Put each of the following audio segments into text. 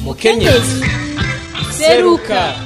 mukenyezi seruka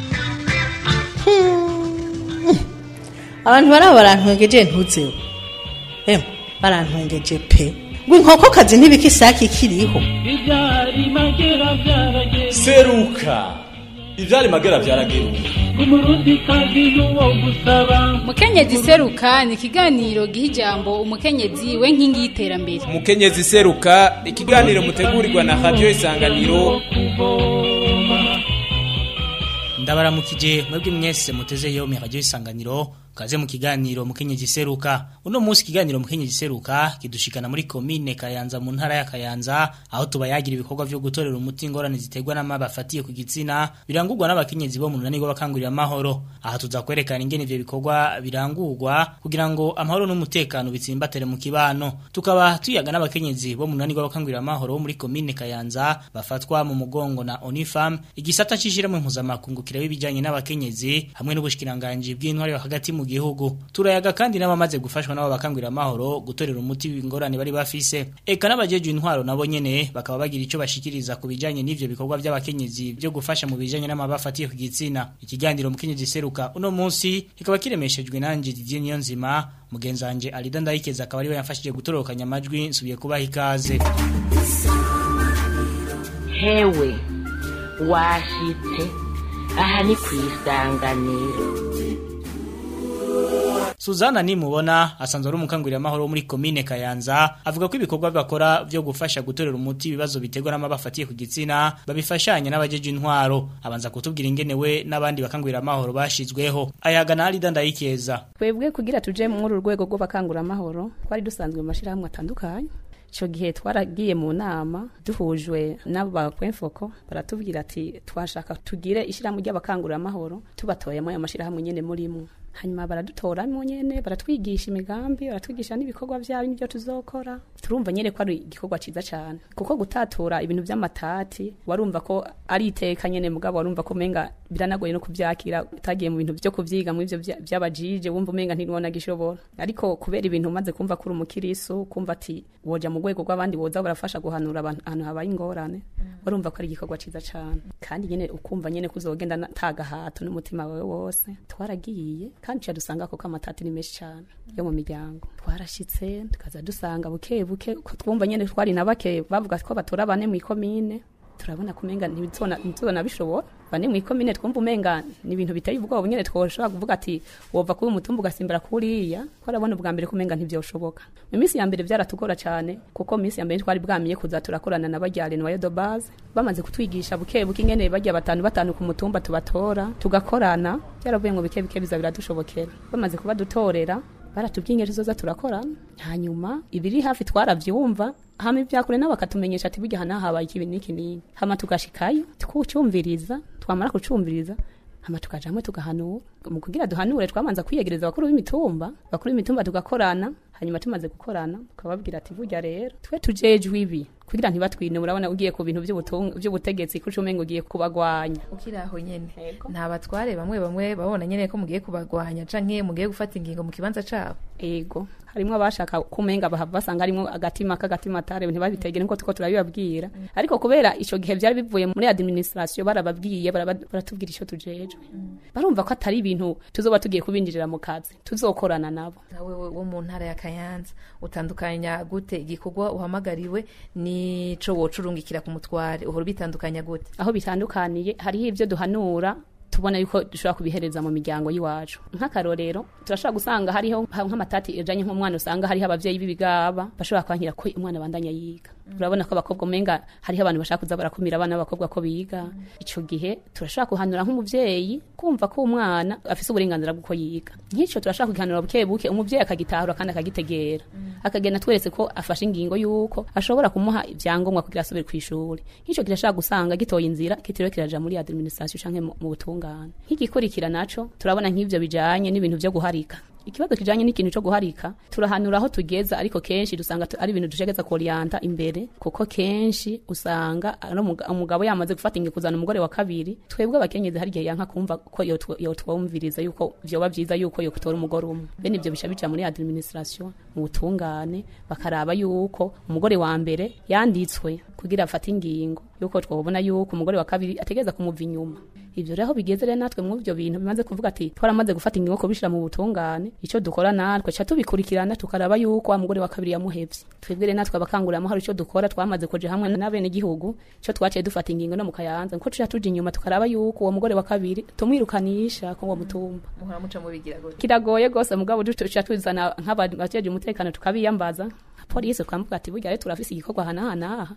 abantu baraba barantwengeje ntuzeho emwe barantwengeje pe ngo inkokokazi ntibikisaki ikiriho ibyari magera byarageze seruka ivyari magera vyarageruka umurundi kazi n'uwo gusaba mukenyezi seruka ni ikiganiro giha ijambo umukenyezi we nkingi y'iterambere umukenyezi seruka ikiganiro mutegurirwa na radio isanganiro kuvoma ndabaramukije mwebwe mwese muteze yo radio isanganiro kaze mu kiganiro mukenyezi seruka uno munsi kiganiro mukenyezi seruka kidushikana muri komine Kayanza mu ntara ya Kayanza aho tubayagira ibikorwa vyo gutorera umuti ingorane ziterwa n'amabafatiye ku gitsina birangurwa n'abakenyezi bo mu runani rw'abakangurira amahoro aha tuza kwerekana ingene ivyo bikorwa birangurwa kugira ngo amahoro n'umutekano bitsimbatere mu kibano tukaba tuyaga n'abakenyezi bo mu runani rw'abakangurira amahoro bo muri komine Kayanza bafatwa mu mugongo na Onifam igisata cishira mu mpuzamakungu kireba ibijanye n'abakenyezi hamwe n'ubushikiranganje bw'intwari hagati mu gihugu turayaga kandi n'abamaze gufashwa nabo bakangurira amahoro gutorera umuti ingorane bari bafise eka n'abajeje intwaro nabo nyene bakaba bagira ico bashikiriza ku bijanye n'ivyo bikorwa by'abakenyezi byo gufasha mu bijanye n'amabafatiye ku gitsina ikiganiro mukenyezi seruka uno munsi kikaba kiremeshejwe nanje Didier Niyonzima mugenzanje Alida Ndayikeza akaba ari we yamfashije gutorokanya amajwi nsubiye kubaha ikaze hewe washitse aha ni ku isanganiro Suzana nimubona asanzwe ari umukangurira amahoro wo muri komine Kayanza avuga ko ibikorwa bakora byo gufasha gutorera umuti ibibazo biterwa n'amabafatiye ku gitsina babifashanya n'abajeje intwaro abanza kutubwira ingene we n'abandi bakangurira amahoro bashizweho ayaga na Alida Ndayikeza twebwe kugira tuje muri uru rwego rw'abakangura amahoro twari dusanzwe mu mashyirahamwe atandukanye icyo gihe twaragiye mu nama duhujwe n'abo ba kwemfoko baratubwira ati twashaka tugire ishyirahamwe ry'abakangurira amahoro tubatoyemo ayo mashyirahamwe nyine murimo hanyuma baradutoramo nyene baratwigisha imigambi baratwigisha n'ibikorwa byabo n'ibyo tuzokora turumva nyene ko ari igikorwa ciza cyane kuko gutatura ibintu by'amatati warumva ko ari iteka nyene mugabo warumva ko umenga biranagoye no kuvyakira utagiye mu bintu byo kuvyiga mu ivyo vya- vy'abajije wumva umenga ntiwona gishobora ariko kubera ibintu umaze kumva kuri umukirisu kumva ati woja mu rwego rw'abandi boza barafasha guhanura abantu ahantu habaye ingorane warumva ko ari igikorwa ciza cyane kandi nyene ukumva nyene kuzogenda na- tagahato n'umutima wawe wose twaragiye kandi tuca dusanga koko amatati ni menshi cyane yo mu miryango twarashitse tukaza dusanga buke buke ko twumva nyene twari na bake bavuga ko batora bane mu ikomine turabona kumenga ntibizona ntibizona bishobora bane mu ikomine twumva umenga ni ibintu biteye ubwoba nyene twoshobora kuvuga ati wova kuba umutumba ugasimbira kuriya ko arabona ubwa mbere kumenga ntivyoshoboka mu minsi ya mbere vyaratugora cyane kuko mu minsi ya mbere twari bwamiye kuza turakorana na bajyale na de base bamaze kutwigisha buke buke ingene bajya batanu batanu ku mutumba tubatora tugakorana byaravuye ngo bike bike biza biradushobokera bamaze kubadutorera baratubwiye ingero tuzoza turakorana hanyuma ibiri hafi twaravyumva hama ivyakure nabo bakatumenyesha ati burya hana habaye ikibi n'iki n'iki hama tugashikayo tukucumviriza twamara kucumviriza hama tukaja hamwe tugahanura mu kugira duhanure twamanza kwiyegereza abakuru b'imitumba bakuru b'imitumba tugakorana hanyuma tumaze gukorana tukababwira ati burya rero twe tujejwe ibi kugira ntibatwine murabona ugiye ku bintu by'ubutung- by'ubutegetsi kuco umenga ugiye kubagwanya ukiri aho nyene nta batware bamwe bamwe babona nyene ko mugiye kubagwanya canke mugiye gufata ingingo mu kibanza cabo ego harimwo abashaka kumenga bahava basanga harimwo agatima k'agatima atare ntibabitegere nkuko tuko turabibabwira ariko kubera ico gihe vyari bivuye muri administration barababwiye baraba- baratubwira ico tujejwe barumva ko atari ibintu tuzoba tugiye kubinjirira mu kazi tuzokorana nabo nawe wo mu ntara ya kayanza utandukanya gute igikorwa uhamagariwe nico wocurungikira ku mutware uhora ubitandukanya gute aho bitandukaniye hariho ibyo duhanura tubona yuko dushobora kubihereza mu miryango y'iwacu nk'akarorero turashobora gusanga hariho nk'amatati ijanye nk'umwana usanga hariho abavyeyi b'ibigaba bashobora kwankira ko umwana bandanya yiga urabona ko abakobwa umenga hariho abantu bashaka kuza barakumira abana b'abakobwa ko biga ico gihe turashobora kuhanura nk'umuvyeyi kumva ko umwana afise uburenganzira bw'uko yiga nk'ico turashobora kugihanura buke buke umuvyeyi akagitahura kandi akagitegera akagenda tweretse ko afashe ingingo y'uko ashobora kumuha ivyangombwa kugira asubire kw'ishuri nk'ico kirashobora gusanga gitoye inzira kitiriwe kiraja muri administration canke mu mu butungane nk'igikurikira naco turabona nk'ivyo bijanye n'ibintu vyo guharika ikibazo kijanye n'ikintu cyo guharika turahanura aho tugeza ariko kenshi dusanga tu- ari ibintu dushegeza kuorienta imbere kuko kenshi usanga ari umuga- umugabo yamaze gufata ingingo kuzana umugore wa kabiri twebwe abakenyezi hari igihe yanka kumva ko yotw- yotwumviriza yuko vyoba vyiza yuko yokutora umugore umwe bene ivyo bisha bija muri administration mu butungane bakaraba yuko umugore wa mbere yanditswe kugira afate ingingo yuko twabona yuko umugore wa kabiri ategeza kumuva inyuma ivyo rero bigeze rero natwe mu ivyo bintu bimaze kuvuga ati twaramaze gufata ingingo kubishira mu butungane ico dukora natwe ca tubikurikirana tukaraba yuko wa mugore wa kabiri yamuhevye twebwe rero natwe abakangurira amahoro ico dukora twamaze kuja hamwe n'abene gihugu ico twaciye dufata ingingo no mu kayanza nko tuja tuja inyuma tukaraba yuko uwo mugore wa kabiri tumwirukanisha ko uwo mutumba muhora muca mubigira gute kiragoye gose mugabo tuca tuzana nk'abajeje umutekano tukabiyambaza polisi tukamuvuga ati burya rero turafise igikorwa hanahanaha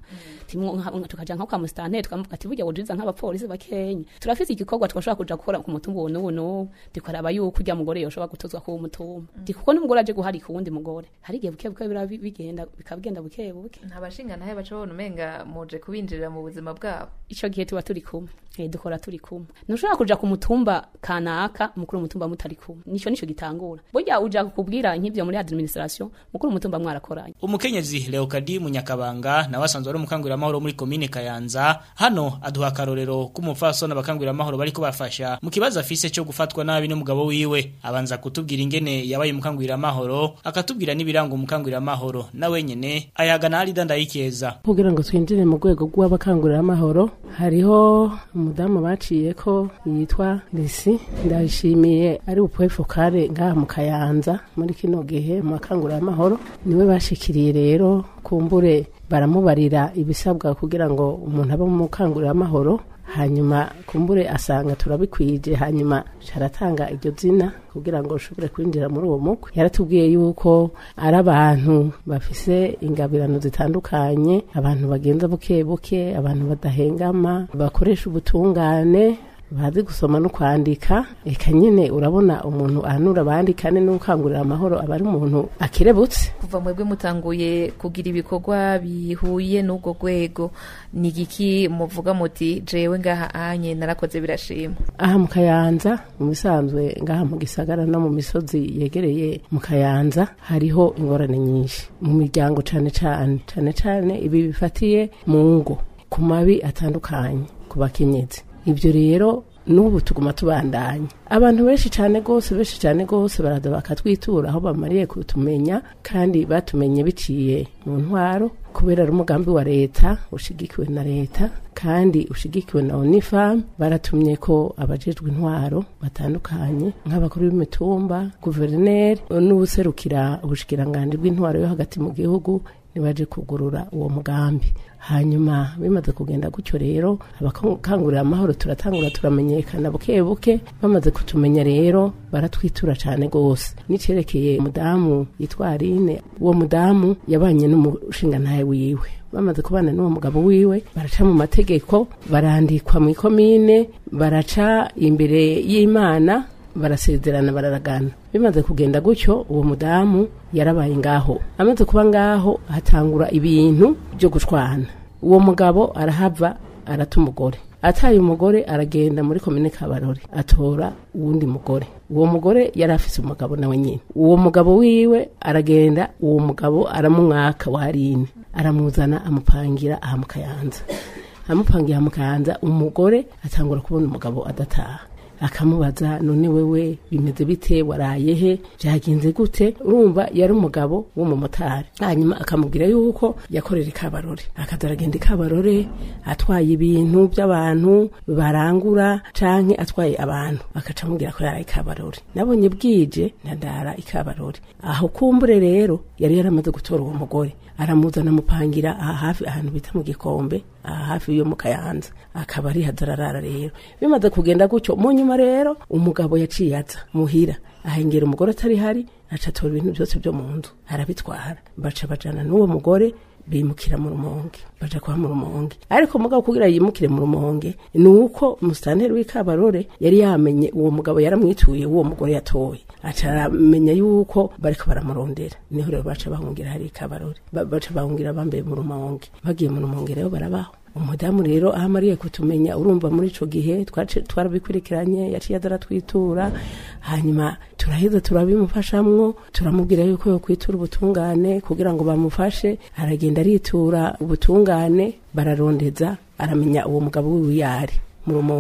tukaja nko kwa musitanteri tukamuvuga ati burya wojiza nk'abapolisi bakenya turafise igikorwa twashobora kuja gukora ku mutumba uwo n'uwo n'uwo tukaraba yuko urya mugore yoshobora gutozwa ku mutumba ndi kuko n'umugore aje guharika uwundi mugore hari igihe buke buke bira bigenda bikabigenda buke buke nta bashinga nahe baca babona umenga muje kubinjirira mu buzima bwabo ico gihe tuba turi kumwe eh dukora turi kumwe ntushobora kuja ku mutumba kanaka mukuru umutumba mutari kumwe nico nico gitangura burya uja kukubwira nk'ivyo muri administration mukuru umutumba mwarakoranye umukenyezi Leokadi Munyakabanga nawe asanzwe ari umukangurira amahoro muri komine Kayanza hano aduha akarorero k'umupfasoni abakangurira amahoro bariko bafasha mu kibazo afise cyo gufatwa nabi n'umugabo wiwe abanza kutubwira ingene yabaye umukangurira amahoro akatubwira n'ibiranga umukangurira amahoro nawe nyene ayagana ari dandayikeza kugira ngo twinjire mu rwego rw'abakangurira amahoro hariho umudamu baciye ko yitwa Lisi ndashimiye ari upwefokare ngaha mu Kayanza muri kino gihe mu bakangurira amahoro niwe bashikiriye rero kumbure baramubarira ibisabwa kugira ngo umuntu abe mu mukangurira amahoro hanyuma kumbure asanga turabikwije hanyuma caratanga iryo zina kugira ngo ushobore kwinjira muri uwo mukwe yaratubwiye yuko ari abantu bafise ingabirano zitandukanye abantu bagenza buke buke abantu badahengama bakoresha ubutungane bazi gusoma no kwandika eka nyine urabona umuntu ahanura abandi kandi n'ukangurira amahoro aba ari umuntu akirebutse kuva mwebwe mutanguye kugira ibikorwa bihuye n'ubwo rwego ni igiki muvuga muti jewe ngaha anye narakoze birashima aha mu kayanza mu bisanzwe ngaha mu gisagara no mu misozi yegereye mu kayanza hariho ingorane nyinshi mu miryango cane cane cane cane ibi bifatiye mu ngo ku mabi atandukanye ku bakenyezi ibyo rero n'ubu tuguma tubandanya abantu benshi cyane rwose benshi cyane rwose baraza bakatwitura aho bamariye kutumenya kandi batumenye biciye mu ntwaro kubera ari umugambi wa leta ushigikiwe na leta kandi ushigikiwe na onifam baratumye ko abajejwe intwaro batandukanye nk'abakuru b'imitumba guverineri n'ubuserukira ubushikiranganji bw'intwaro yo hagati mu gihugu nibaje kugurura uwo mugambi hanyuma bimaze kugenda gutyo rero abakangurira amahoro turatangura turamenyekana buke buke bamaze kutumenya rero baratwitura cyane rwose nicerekeye umudamu yitwa Aline uwo mudamu yabanye n'umushingantahe wiwe bamaze kubana n'uwo mugabo wiwe baraca mu mategeko barandikwa mu ikomine baraca imbere y'imana barasezerana bararagana bimaze kugenda gutyo uwo mudamu yarabaye ngaho amaze kuba ngaho hatangura ibintu byo gushwana uwo mugabo arahava arata umugore ataye umugore aragenda muri komine kabarore atora uwundi mugore uwo mugore yari afise umugabo nawe nyine uwo mugabo wiwe aragenda uwo mugabo aramumwaka warine aramuzana amupangira aha mu kayanza amupangira aha mu kayanza umugore atangura kubona umugabo adataha akamubaza none wewe bimeze bite waraye he byagenze gute urumva yari umugabo w'umumotari hanyuma akamubwira yuko yakorera ikabarore akaza aragenda ikabarore atwaye ibintu by'abantu barangura canke atwaye abantu akaca amubwira ko yaraye ikabarore nabonye bwije ndandara ikabarore aho kumbure rero yari yaramaze gutora uwo mugore aramuzana amupangira aha hafi ahantu bita mu gikombe aha hafi yo mu kayanza akaba ari hadararara rero bimaze kugenda gutyo mu nyuma rero umugabo yaciye aza muhira ahengera umugore atari hari aca atora ibintu byose byo mu nzu arabitwara baca bajana n'uwo mugore bimukira mu rumonge baja kuba mu rumonge ariko mugabo kugira yimukire mu rumonge ni uko umusitanteri w'ikabarore yari yamenye uwo mugabo yaramwituye uwo mugore yatoye aca aramenya yuko bariko baramurondera niho rero baca bahungira hari ikabarore Ba- baca bahungira bambaye mu rumonge bagiye mu rumonge rero barabaho umudamu rero aho amariye kutumenya urumva muri ico gihe twace- twarabikurikiranye yaciye aza aratwitura hanyuma turaheza turabimufashamwo turamubwira yuko yokwitura ubutungane kugira ngo bamufashe aragenda aritura ubutungane bararondeza aramenya uwo mugabo wiwe yari mu rumonge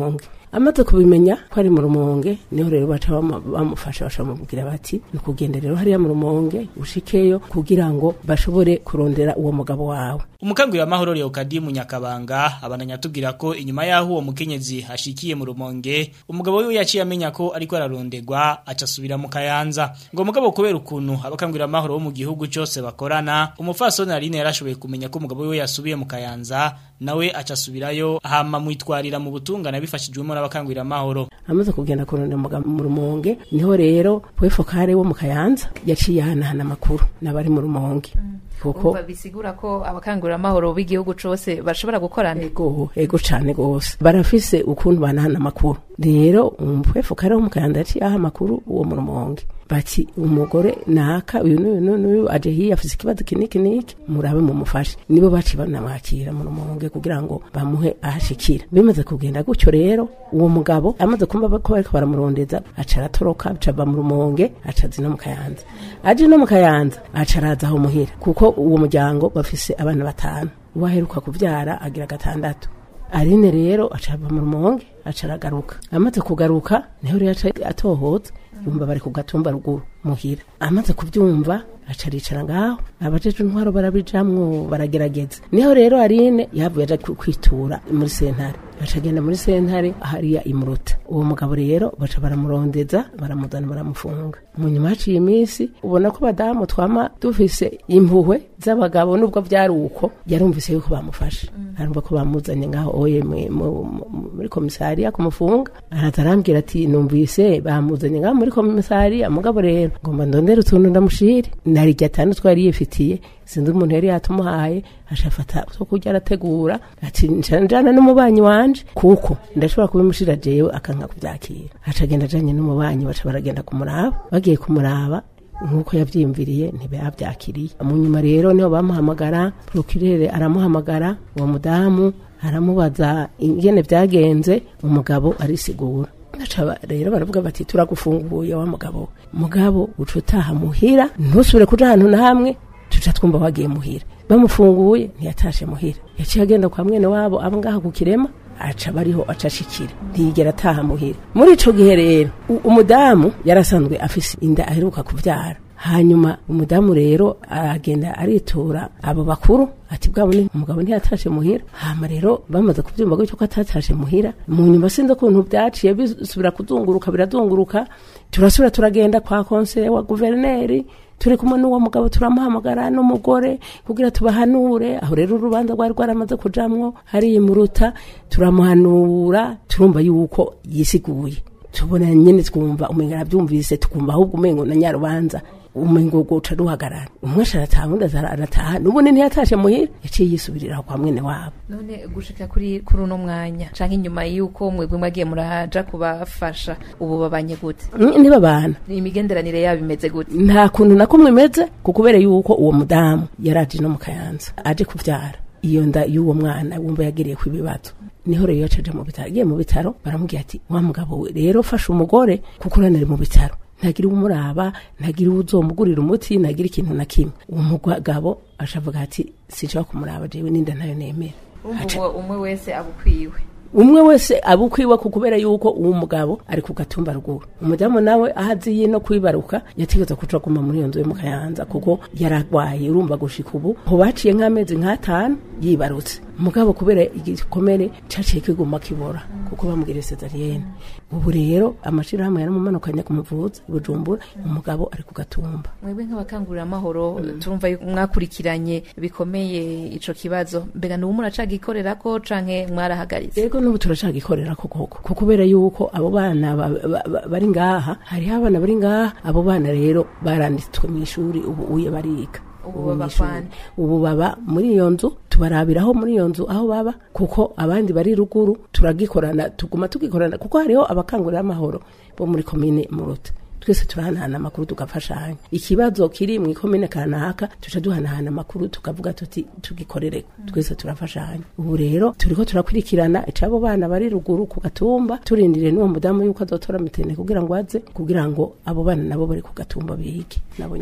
amaze kubimenya ko ari mu rumonge niho rero baca bamu- bamufasha baca bamubwira bati ni ukugenda rero hariya mu rumonge ushikeyo kugira ngo bashobore kurondera uwo mugabo wawe Umukangurira amahoro Leokadi Munyakabanga abananya tubwira ko inyuma yaho uwo mukenyezi ashikiye mu rumonge umugabo wiwe yaciye amenya ko ariko ararondegwa aca asubira mu kayanza ngo mugabo kubera ukuntu abakangurira amahoro bo mu gihugu cyose bakorana umufasoni Aline yarashoboye kumenya ko umugabo wiwe yasubiye mu kayanza nawe aca asubirayo hama mwitwarira mu butungana bifashijwemo n'abakangurira amahoro amaze kugenda kurondera umugabo mu rumonge niho rero wefokare wo mu kayanza yaciye ahanahana amakuru n'abari mu rumonge kuko Umva bisigura ko abakangurira amahoro b'igihugu cose bashobora gukorana ego ego cane gose barafise ukuntu banahana amakuru rero umupfefukare wo mu kayanza yaciye aha amakuru uwo mu rumonge bati umugore naka uyu n'uyu n'uyu n'uyu aje hiya afise ikibazo kiniki niki murabe mumufashe nibo baci banamwakira mu rumonge kugira ngo bamuhe ahashikira bimaze kugenda gutyo rero uwo mugabo amaze kumva ko bariko baramurondeza aca aratoroka aca ava mu rumonge aca azi no mu kayanza aje no mu kayanza aca araza aho muhira kuko uwo muryango bafise abana batanu uwaheruka kuvyara agira gatandatu Aline rero aca ava mu rumonge aca aragaruka amaze kugaruka niho rero aca atohoza yumva bari ku gatumba ruguru muhira amaze kubyumva aca aricara ngaho abajeje intwaro barabijamwo baragerageza niho rero Aline yavuye aja ku- kwitura muri sentare aca agenda muri sentare hariya imuruta uwo mugabo rero baca baramurondeza baramuzana baramufunga mu nyuma haciye iminsi ubona ko badamu twama dufise impuhwe z'abagabo nubwo byari uko yarumvise yuko bamufashe arumva ko bamuzanye ngaho oye mu- mu- mu- muri komisariya kumufunga araza arambwira ati numvise bamuzanye ngaho muri komisariya mugabo rero ngomba ndondere utuntu ndamushire nari gatanu twari yifitiye sinzi umuntu yari yatumuhaye ashafata two kurya arategura ati njana n'umubanyi wanje kuko ndashobora kubimushira jewe akanka kubyakira aca agenda ajanye n'umubanyi baca baragenda kumuraba bagiye kumuraba nk'uko yavyiyumviriye ntibavyakiriye mu nyuma rero niho bamuhamagara prokirere aramuhamagara uwo mudamu aramubaza ingene vyagenze umugabo arisigura Aca rero baravuga bati turagufunguye wa mugabo mugabo uca utaha muhira ntusubire kuja ahantu na hamwe tuca twumva wagiye muhira bamufunguye ntiyatashe muhira yaciye agenda kwa mwene wabo abo ngaha ku kirema aca bariho aca ashikira ntiyigera ataha muhira muri ico gihe rero u- umudamu yarasanzwe afise inda aheruka kuvyara hanyuma umudamu rero aragenda aritura abo bakuru ati bwabo ni umugabo ntiyatashe muhira hama rero bamaze kuvyumva gutyo ko atatashe muhira mu nyuma sinzi ukuntu byaciye bisubira kuzunguruka birazunguruka turasubira turagenda kwa konseye wa guverineri turi kumwe n'uwo mugabo turamuhamagara n'umugore kugira tubahanure aho rero urubanza rwari rwaramaze kujamwo hariya muruta turamuhanura turumva yuko yisiguye tubona nyene twumva umenga arabyumvise tukumva ahubwo umengo na nyarubanza umengo guca ruhagarara umwe arataha undi aza arataha n'ubundi ntiyatashe muhira yaciye yisubirira kwa mwene wabo none gushika kuri kuri uno mwanya canke inyuma yuko mwebwe mwagiye muraja kubafasha ubu babanye gute Mm, ntibabana imigenderanire yabo imeze gute nta kuntu na kumwe imeze ku kubera yuko uwo mudamu yaraje no mu kayanza aje kuvyara iyo nda y'uwo mwana wumva yagiriye ku ibibazo niho rero yacaje mu bitaro agiye mu bitaro baramubwira ati wa mugabo we rero fasha umugore kuko uranari mu bitaro ntagira umuraba ntagira uzomugurira umuti ntagira ikintu na kimwe uwo mugabo ashavuga ati sinshobora kumuraba jewe ninda ntayo nemera Aca- uwo umwe wese abukwiwe umwe wese aba ukwiwe ku kubera yuko uwo mugabo ari ku gatumba ruguru umudamu nawe aho aziye no kwibaruka yategetse kuca aguma muri iyo nzu yo mu kayanza kuko yaragwaye urumva gushika ubu ho baciye nk'amezi nk'atanu yibarutse mugabo kubera igikomere caciye kiguma kibora kuko bamubwira sezariyene ubu rero amashirahamwe yaramumanukanye kumuvuza i bujumbura umugabo ari ku gatumba mwebwe nk'abakangurira amahoro turumva yuko mwakurikiranye bikomeye ico kibazo mbega n'ubu muracagikorera ko canke mwarahagaritse Ego n'ubu turacagikorera ko koko ko kubera yuko abo bana ba- ba- ba- bari ngaha hariho abana bari ngaha abo bana rero baranditswe mu ishuri ubu uye bariga Ubu Ubu baba mw'ishuri. kwande? ubu baba muri iyo nzu tubarabiraho muri iyo nzu aho baba kuko abandi bari ruguru turagikorana tuguma tugikorana kuko hariho abakangurira amahoro bo muri komine muruta twese turahanahana amakuru tugafashanya ikibazo kiri mu ikomine kanaka tuca duhanahana amakuru tukavuga tuti tugikorere twese turafashanya ubu rero turiko turakurikirana icabo bana bari ruguru ku gatumba turindiriye n'uwo mudamu yuko azotora mitene kugira ngo aze kugira ngo abo bana nabo bari ku gatumba bige nabo nyene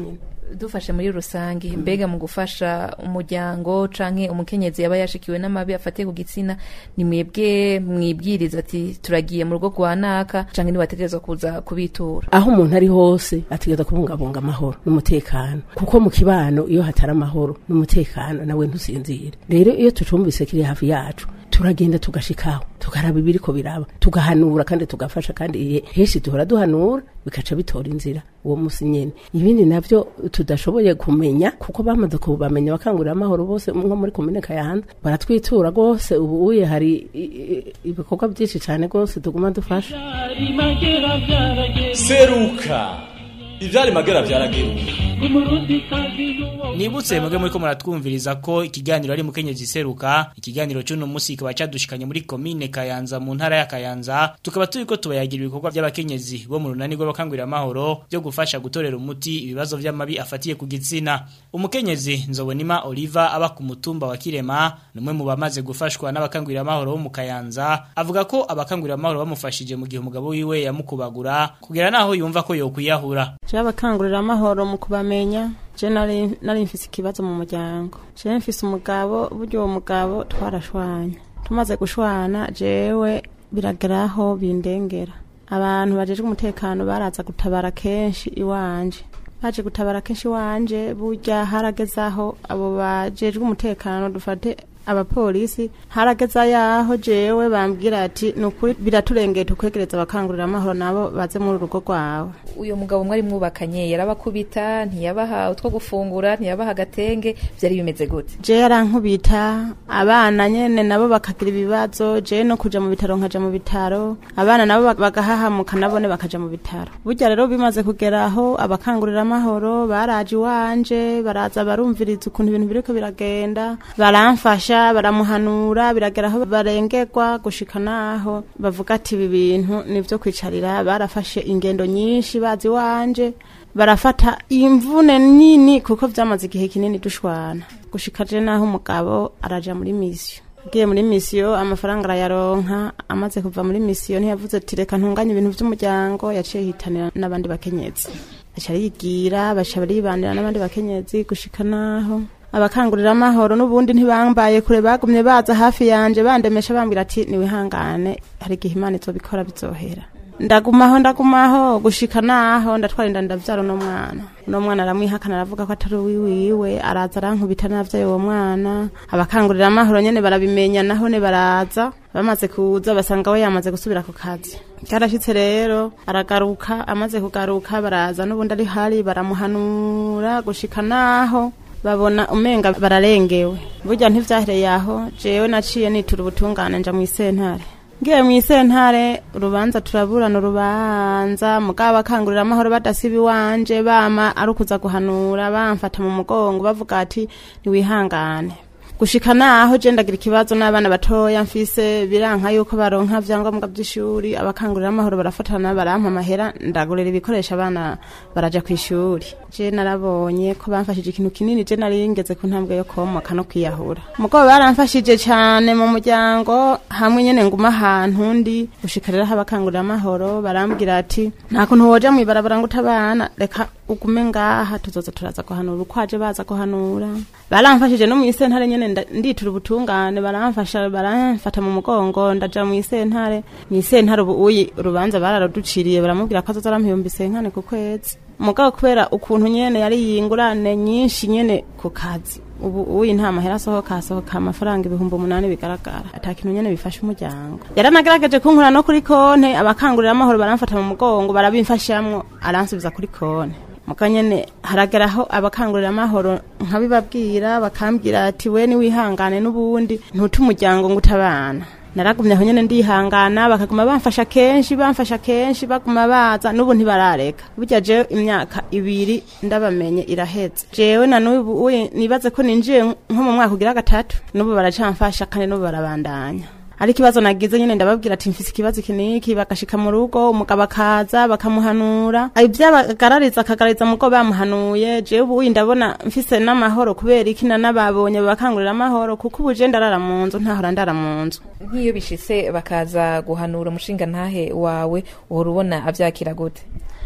dufashe muri rusange mbega mu gufasha umuryango canke umukenyezi yaba yashikiwe n'amabi afatiye ku gitsina ni mwebwe mwibwiriza ati turagiye mu rugo rwa naka canke nibategerezwa kuza kubitura aho umuntu ari hose ategereza kubungabunga amahoro n'umutekano kuko mu kibano iyo hatari amahoro n'umutekano nawe ntusinzire rero iyo tucumvise kiri hafi yacu turagenda tugashikaho tukaraba ibiriko biraba tugahanura kandi tugafasha kandi ihe- henshi duhora duhanura bikaca bitora inzira uwo musi nyene ibindi navyo tudashoboye kumenya kuko bamaze kubamenya bakangurira amahoro bose nko muri komine kayanza baratwitura rwose ubu uye hari i- i- ibikorwa byinshi cane rwose tuguma dufasha Byari magera byarageze seruka ivyari magera vyarageruka umurundi kazi n'uwo Nibutse mwebwe muri ko muratwumviriza ko ikiganiro ari mukenyezi seruka ikiganiro cy'uno munsi kikaba cadushikanye muri komine Kayanza mu ntara ya Kayanza tukaba turiko tubayagira ibikorwa by'abakenyezi bo mu runani rw'abakangurira amahoro byo gufasha gutorera umuti ibibazo by'amabi afatiye ku gitsina umukenyezi nzobonima Oliva aba ku mutumba wa Kirema numwe mu bamaze gufashwa n'abakangurira amahoro bo mu Kayanza avuga ko abakangurira amahoro bamufashije mu gihe umugabo wiwe yamukubagura kugera naho yumva ko yokwiyahura jewe abakangurira amahoro mu kubamenya je nari nari mfise ikibazo mu muryango jewe mfise umugabo burya uwo mugabo twarashwanye tumaze gushwana jewe birageraho bindengera abantu bajejwe umutekano baraza gutabara kenshi iwanje baje gutabara kenshi iwanje burya haragezaho abo bajejwe umutekano dufate abapolisi harageza yaho jewe bambwira ati nukuri biraturengeye tukwegereza abakangurira amahoro nabo baze muri urugo rwawe uyo mugabo mwari mwubakanye yarabakubita ntiyabaha utwo gufungura ntiyabaha agatenge byari bimeze gute je yarankubita abana nyene nabo bakagira ibibazo je no kuja mu bitaro nkaja mu bitaro abana nabo bak- bagahahamuka nabone bakaja mu bitaro burya rero bimaze kugeraho abakangurira amahoro baraje iwanje baraza barumviriza ukuntu ibintu biriko biragenda baramfasha baramuhanura birageraho barengerwa gushika naho bavuga ati ibi bintu nivyo kwicarira barafashe ingendo nyinshi bazi iwanje barafata imvune nini kuko vyamaze igihe kinini dushwana gushika je naho umugabo araja muri misiyo agiye muri misiyo amafaranga arayaronka amaze kuva muri misiyo ntiyavuze ati reka ntunganye ibintu vy'umuryango yaciye hitanira n'abandi bakenyezi aca arigira baca baribanira n'abandi bakenyezi gushika naho abakangurira amahoro n'ubundi ntibambaye kure bagumye baza hafi yanje bandemesha bambwira ati niwihangane hari igihe imana izobikora bizohera ndagumaho ndagumaho gushika naho ndatwara inda ndavyara uno mwana uno mwana aramwihakana aravuga ko atari uwiwiwe araza arankubita navyaye uwo mwana abakangurira amahoro nyene barabimenya nahone baraza bamaze kuza basanga we yamaze gusubira ku kazi karashitse rero aragaruka amaze kugaruka baraza n'ubundi ari hari baramuhanura gushika naho babona umenga bararengewe burya ntivyahereye aho jewe naciye nitura ubutungane nja mw'isentare ngiye mw'isentare urubanza turaburana urubanza mugabo bakangurira amahoro badasiba iwanje bama ari ukuza guhanura bamfata mu mugongo bavuga ati ntiwihangane gushika naho je ndagira ikibazo n'abana batoya mfise biranka yuko baronka vyangombwa vy'ishuri abakangurira amahoro barafatana barampa amahera ndagurira ibikoresho abana baraja kw'ishuri je narabonye ko bamfashije ikintu kinini je nari ngeze ku ntambwe yo komoka no kwiyahura mugabo baramfashije cane mu muryango hamwe nyene nguma ahantu ndi gushika rero aho abakangurira amahoro barambwira ati nta kuntu woja mw'ibarabara ngo utabana reka ugume ngaha tuzoza turaza guhanura uko aje baza guhanura baramfashije no mw'isentare nyene nda- nditura ubutungane baramfasha baramfata mu mugongo ndaja mw'isentare mw'isentare ubu uyi urubanza bararuduciriye baramubwira ko azoza arampa ibihumbi senkane ku kwezi mugabo kubera ukuntu nyene yari yingurane nyinshi nyene ku kazi ubu uyi nta mahera asohoka asohoka amafaranga ibihumbi umunani bigaragara ata kintu nyene bifasha umuryango yaranagerageje kunkura no kuri konte abakangurira amahoro baramfata mu mugongo barabimfashamwo aransubiza kuri konte muka nyene harageraho abakangurira amahoro nkabibabwira bakambwira ati we niwihangane n'ubundi ntuta umuryango ngo utabana naragumye aho nyene ndihangana bakaguma bamfasha kenshi bamfasha kenshi baguma baza n'ubu ntibarareka burya jewe imyaka ibiri ndabamenye iraheze jewe na n'ubu uye nibaze ko ninjiye nko mu mwaka ugira gatatu n'ubu baracamfasha kandi n'ubu barabandanya ari ikibazo nagize nyene ndababwira ati mfise ikibazo iki niki bagashika mu rugo umugabo akaza bakamuhanura ibyabagarariza akagarariza mugo bamuhanuye jewe ubu uyi ndabona mfise n'amahoro kubera iki nanababonye bakangurira amahoro kuko ubu je ndarara mu nzu ntahora ndara mu nzu nk'iyo bishitse bakaza guhanura umushinga ntahe wawe uhora ubona avyakira gute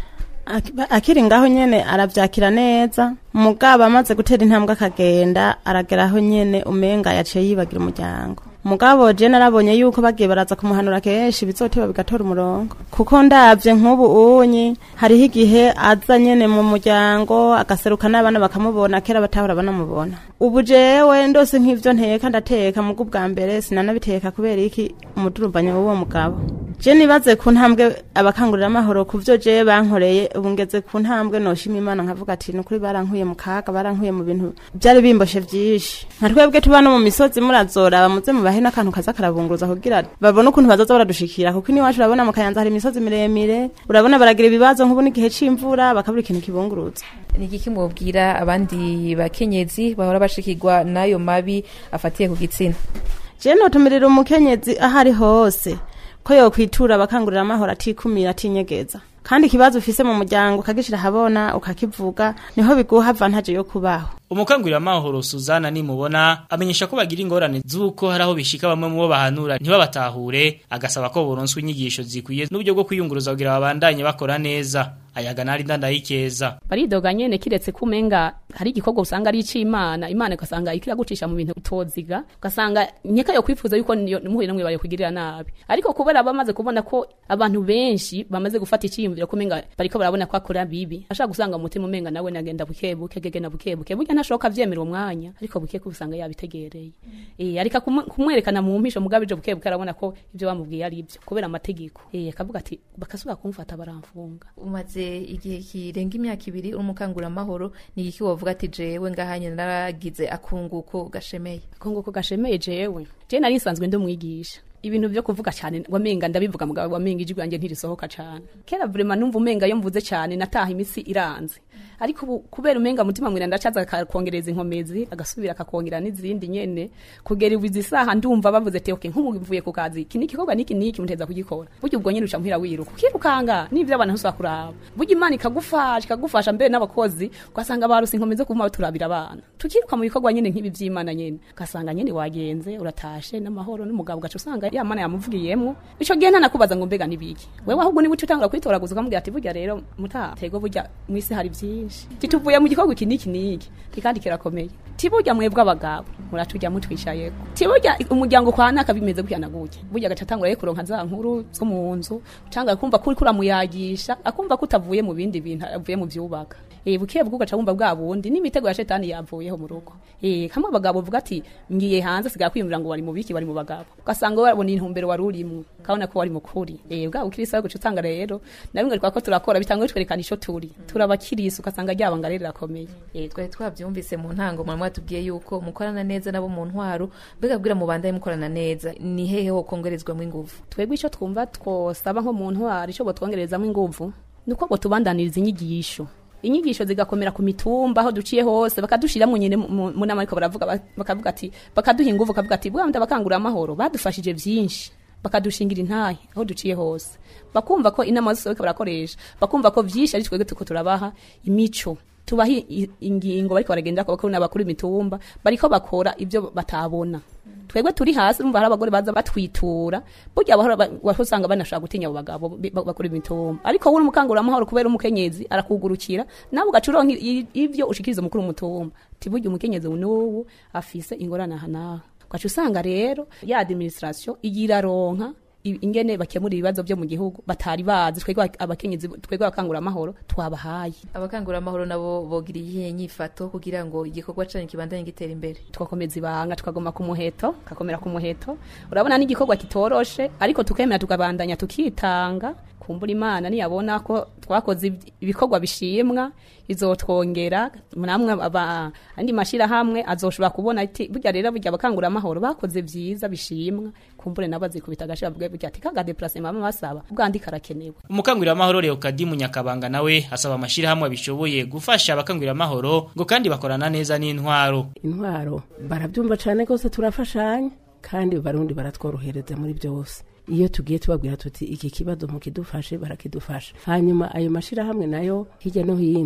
Ak- akiri ngaho nyene aravyakira neza mugabo amaze gutera intambwe akagenda arageraho nyene umenga yaciye yibagira umuryango mugabo je narabonye yuko bagiye baraza kumuhanura kenshi bizoteba bigatora umurongo kuko ndavye nk'ubu unyi hariho igihe aza nyene mu muryango agaseruka n'abana bakamubona kera batahora banamubona ubu jewe ndose nk'ivyo nteka ndateka mugo bwa mbere sinanabiteka kubera iki umudurumbanyo w'uwo mugabo je nibaze ku ntambwe abakangurira amahoro ku vyo je bankoreye ubu ngeze ku ntambwe noshima imana nkavuga ati nukuri barankuye mu kaga barankuye mu bintu byari bimboshe vyinshi nka twebwe tuba no mu misozi murazora muze mubahe n'akantu kaza karabunguruza kugira babone ukuntu bazoza baradushikira kuko iwacu urabona mu kayanza hari imisozi miremire urabona baragira ibibazo nk'ubu n'igihe c'imvura bakabura ikintu kibunguruza ni igiki mubwira abandi bakenyezi bahora bashikirwa n'ayo mabi afatiye ku gitsina je notumirira umukenyezi aho ari hose ko yokwitura abakangurira amahoro atikumira atinyegeza kandi ikibazo ufise mu muryango ukagishira habona ukakivuga niho biguha avantage yo kubaho umukangurira amahoro Suzana nimubona amenyesha ko bagira ingorane z'uko hari aho bishika bamwe mu bo bahanura ntibabatahure agasaba ko boronswa inyigisho zikwiye n'uburyo bwo kwiyunguruza kugira babandanye bakora neza ayaga nari ndandayikeza baridoga nyene kiretse kumenga hari igikorwa usanga ari icimana imana ugasanga ikiragucisha mu bintu utoziga ugasanga nyeka yo kwifuza yuko niyo muhuye namwe bayo kugirira nabi ariko kubera bamaze kubona ko abantu benshi bamaze gufata iciyumviro kumenga bariko barabona ko akora bibi ashaka gusanga umutima umenga nawe nagenda bukebuke gegena bukebuke burya ntashoboka vyemera umwanya ariko buke kubusanga yabitegereye eh ariko kumu- kumwerekana mu mpisho mugabije bukebuke arabona ko ivyo bamubwiye ari ivyo kubera amategeko eh akavuga ati bakasubira kumfata baramfunga umaze igihe kirenga imyaka ibiri uri umukanguramahoro ni igiki wovuga ati jewe ngahanye naragize akunguko gashemeye akunguko gashemeye jewe je nari nsanzwe ndi umwigisha ibintu byo kuvuga cyane wamenga ndabivuga mugabo wamenga ijwi ryanjye ntirisohoka cyane kera vraiment numva umenga yo mvuze cyane nataha imisi iranze ariko ubu kubera umenga mutima mwira ndacaza akakongereza inkomezi agasubira akakongera n'izindi nyene kugera ubu izi saha ndumva bavuze ati okay nk'ubu mvuye ku kazi iki ni igikorwa niki niki muteza kugikora burya ubwo nyene uca muhira wiruka ukirukanga n'ivyo abantu ntusubira kuraba burya imana ikagufasha ikagufasha mbere n'abakozi ugasanga baruse inkomezi zo kuma turabira abana tukiruka mu bikorwa nyene nk'ibi vy'imana nyene ugasanga nyene wagenze uratashe n'amahoro n'umugabo ugaca usanga ya mana yamuvugiyemwo ico gihe ntanakubaza ngo mbega nibiki wewe ahubwo niba uca utangura kwitoraguza ukamubwira ati burya rero mutatego burya mwisi hari vyinshi tituvuye mu gikorwa iki niki niki ti kandi kirakomeye ti burya mwebwe abagabo muraturya mutwishayeko ti burya umuryango kwa naka bimeze gutya na gutya burya agaca atangura rero kuronka za nkuru zo mu nzu canga kumva kuri kuramuyagisha akumva ko utavuye mu bindi bintu avuye mu vyubaka eh bukiye bwo gaca wumva bwa bundi n'imitego ya shetani yavuyeho mu rugo eh kamwe abagabo vuga ati ngiye hanze sigara kwiyumvira ngo bari mu biki bari mu bagabo ugasanga babona intumbero wari urimo kabona ko wari mukuri eh bwa bukirisa guca utanga rero nabimwe twako turakora bitangwe twerekana ico turi turabakirisa ugasanga ryabanga rero rakomeye eh twari twavyumvise mu ntango mwana mwatubwiye yuko mukorana neza nabo mu ntwaro mbega bwira mu bandaye mukorana neza ni hehe ho kongerezwamo ingufu twebwe ico twumva twosaba nko mu ntwaro ico botwongerezamo ingufu nuko bo tubandaniriza inyigisho inyigisho zigakomera ku mitumba aho duciye hose bakadushiramwo nyene mu mu nama ariko baravuga ba- bakavuga ati bakaduha ingufu bakavuga ati bwa ndabakangura amahoro badufashije vyinshi bakadushingira intahe aho duciye hose bakumva ko inama zose bariko barakoresha bakumva ko vyinshi ari twebwe tuko turabaha imico tubaha i- ingingo bariko baragenda ko n'abakuru imitumba bariko bakora ivyo batabona twebwe turi hasi urumva hari abagore baza batwitura burya bahora ba- waho usanga banashaka gutinya abo bagabo bi- ba- bakora imitumba ariko wowe umukanguramahoro kubera umukenyezi arakugurukira nawe ugaca uronka i- i- ivyo ushikiriza umukuru w'umutumba ti burya umukenyezi n'ubu afise ingorane aha naha ugaca usanga rero ya administration igira ronka i- ingene bakemura ibibazo byo mu gihugu batari bazi twebwe abakenyezi twebwe abakangura amahoro twabahaye abakangura amahoro nabo bogira iyihe nyifato kugira ngo igikorwa canyu kibandanye gitera imbere tugakomeza ibanga tukagoma ku muheto kakomera ku muheto urabona n'igikorwa kitoroshe ariko tukemera tukabandanya tukitanga kumbura imana niyabona ko twakoze ibi- ibikorwa bishimwa izotwongera namwe aba andi mashirahamwe azoshobora kubona ati burya rero burya abakangura amahoro bakoze vyiza bishimwa kumbure nabo azikubita agashira bwe burya ati kaga déplacement mama basaba ubwandi karakenewe umukangurira amahoro Leokadi Munyakabanga nawe asaba amashirahamwe abishoboye gufasha abakangurira amahoro ngo kandi bakorana neza n'intwaro intwaro barabyumva cyane rwose turafashanya kandi barundi baratworohereza muri byose iyo tugiye tubabwira tuti iki kibazo mukidufashe barakidufasha hanyuma ayo mashirahamwe nayo hirya no hino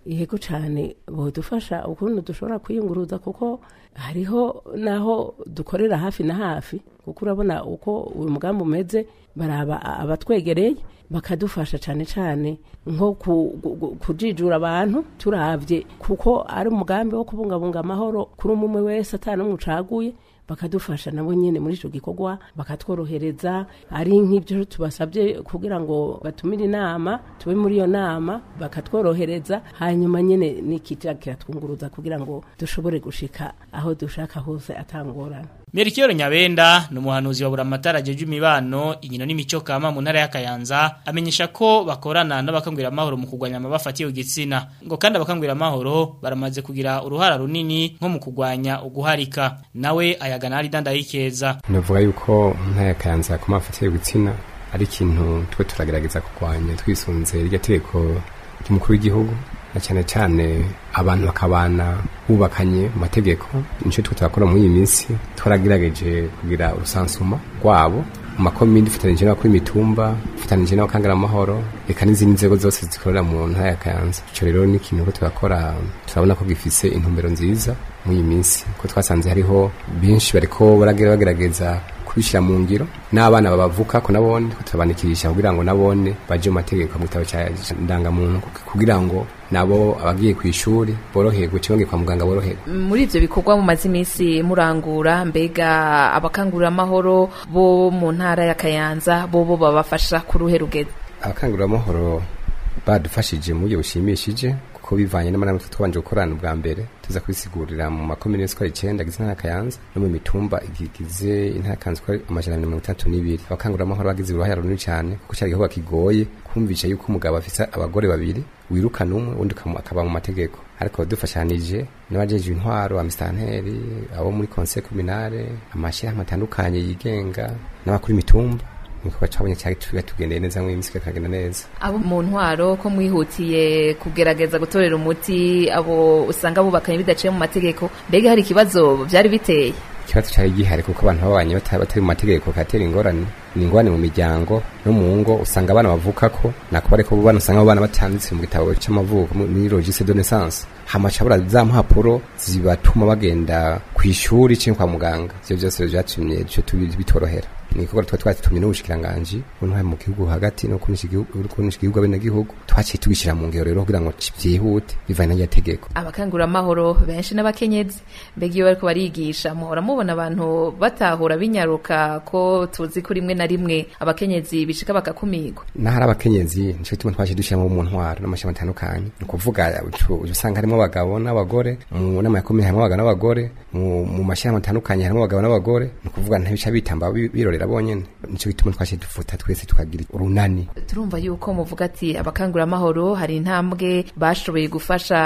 yego cyane bodufasha ukuntu dushobora kwiyunguruza kuko hariho naho dukorera hafi na hafi kuko urabona uko uyu mugambi umeze baraba abatwegereye bakadufasha cyane cyane nko ku- gu- gu- kujijura abantu turabye kuko ari umugambi wo kubungabunga amahoro kuri umwe umwe wese atanumwe ucaguye bakadufasha nabo nyine muri icyo gikorwa bakatworohereza ari nk'ibyo tubasabye kugira ngo batumire inama tube muri iyo nama bakatworohereza hanyuma nyine n'ikija kiratwunguruza kugira ngo dushobore gushika aho dushaka hose atangorana Merikiyoro Nyabenda ni umuhanuzi wa buramatara jeje imibano inkino n'imico kama mu ntara ya Kayanza amenyesha ko bakorana n'abakangwira amahoro mu kugwanya amabafatiye igitsina ngo kandi abakangwira amahoro baramaze kugira uruhara runini nko mu kugwanya uguharika nawe ayagana ari dandayikeza navuga yuko mu ntara ya kayanza ku mafatire y'ibitsina ari ikintu twe turagerageza kurwanya twisunze iryo tegeko ry'umukuru w'igihugu na cyane cyane abantu bakabana bubakanye mu mategeko nicyo twe turakora muri iyi minsi twaragerageje kugira urusansuma rwabo mu makomini dufatanyije n'abakuru imitumba dufatanyije n'abakangara amahoro reka n'izindi nzego zose zikorera mu ntara ya kayanza icyo rero ni ikintu ko turakora turabona ko gifise intumbero nziza muri iyi minsi ko twasanze hariho benshi bariko baragera bagerageza kubishyira mu ngiro n'abana babavuka ko nabone ko turabanikisha kugira ngo nabone baje mu mategeko mu gitabo cya ndangamuntu kugira ngo nabo abagiye ku ishuri boroherwe cyangwa kwa muganga boroherwe muri ivyo bikorwa mumaze iminsi murangura mbega abakangurira amahoro bo mu ntara ya Kayanza bo bo babafasha ku ruhe rugeze abakanguramahoro badufashije mu buryo bushimishije kuko bivanye n'amanama twabanje gukorana ubwa mbere tuza kubisigurira mu makomine yose uko ari icyenda agize intara ya kayanza no mu mitumba igize intara ya kayanza uko ari amajana abiri na mirongo itandatu n'ibiri abakanguramahoro bagize uruhare runini cyane kuko cyari igikorwa kigoye kumvisha yuko umugabo afise abagore babiri wirukana umwe undi ukamu- akaba mu mategeko ariko dufashanije n'abajeje intwaro amistanteri abo muri conseil communale amashyirahamwe atandukanye yigenga n'abakuru imitumba igikorwa cyabonye cyari tugendeye neza mu minsi kikagenda neza abo mu ntwaro ko mwihutiye kugerageza gutorera umuti abo usanga bubakanye bidaciye mu mategeko mbega hari ikibazo byari biteye ikibazo cyari gihari kuko abantu babanye bata- batari mu mategeko katera ingorane ni ingorane mu miryango no mu ngo usanga abana bavuka ko nako bariko bana usanga abo bana batanditse mu gitabo cy'amavuko mu- muri registre de naissance hamaca bara za mpapuro zibatuma bagenda ku ishuri cyangwa kwa muganga ivyo byose vyatumye ivyo tubi- bitorohera ni igikorwa twari twatumye n'ubushikiranganji buntwaye mu gihugu hagati no kunisha igihugu kunisha igihugu abenegihugu twaciye tugishyira mu ngero rero kugira ngo vyihute bivanye n'iryo tegeko abakanguramahoro benshi n'abakenyezi mbega iyo bariko barigisha muhora mubona abantu batahura binyaruka ko tuzi ko rimwe na rimwe abakenyezi bishika bakakumirwa n'ahari abakenyezi nicyo gituma twaje dushyiramo mu ntwaro n'amashyamba atandukanye ni ukuvuga ucu- uca usanga harimo abagabo n'abagore mu nama ya komine harimo abagabo n'abagore mu mu mashyirahamwe atandukanye harimo abagabo n'abagore ni ukuvuga ntibica bitamba bi- birorera bonyene nicyo gituma twaje dufuta twese tukagira urunani turumva yuko muvuga ati abakanguramahoro hari intambwe bashoboye gufasha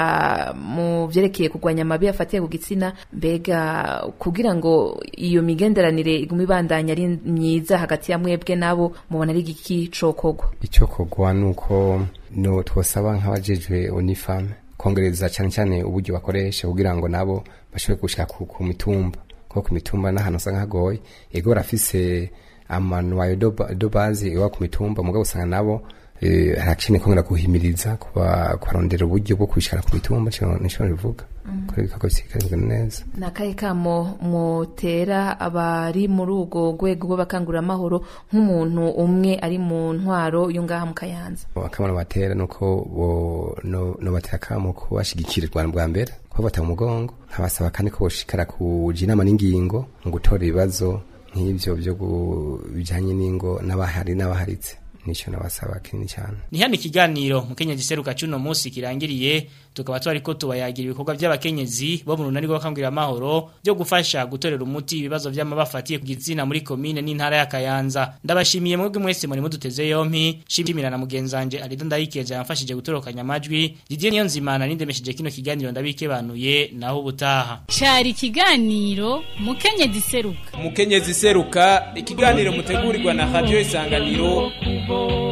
mu vyerekeye kurwanya amabi afatiye ku gitsina mbega kugira ngo iyo migenderanire igume ibandanya ari myiza hagati ya mwebwe nabo mubona ari igiki cokogwa icyo kogwa ni uko no twosaba nk'abajejwe unifame kongereza cyane cyane uburyo bakoresha kugira ngo nabo bashobore gushika ku, ku mitumba kuko ku mitumba n'ahantu usanga hagoye ego barafise amanuwayo do ba- do bazi iwa ku mitumba mugabo usanga nabo eh, harakeneye kongera guhimiriza kuba kubarondera uburyo bwo kubishikana ku mitumba nico nico bivuga kuri ibikorwa bisigaye neza ni akahe kamo mutera abari muri urwo rwego rw'abakanguramahoro nk'umuntu umwe ari mu ntwaro yo ngaha mu kayanza akamaro batera nuko bo no, no batera kamo ko bashigikira u Rwanda bwa mbere ko bata mu mugongo nkabasaba kandi ko boshikara kuja inama n'ingingo mu gutora ibibazo nk'ivyo byo gu- bijanye n'ingo n'abahari n'abaharitse nico nabasaba kinini cyane Ni hano ikiganiro mukenyezi seruka cuno munsi kirangiriye tukaba twariko tubayagira ibikorwa by'abakenyezi bo mu runani rw'abakangurira amahoro byo gufasha gutorera umuti ibibazo by'amabafatiye ku gitsina muri komine n'intara ya Kayanza ndabashimiye mwebwe mwese muri muduteze yompi shimira na mugenzanje Alido Ndayikeje yamfashije gutorokanya amajwi Didier Niyonzimana nindemesheje kino kiganiro ndabikebanuye naho ubutaha Cari ikiganiro mukenyezi seruka umukenyezi seruka ikiganiro mutegurirwa na radio isanganiro kubo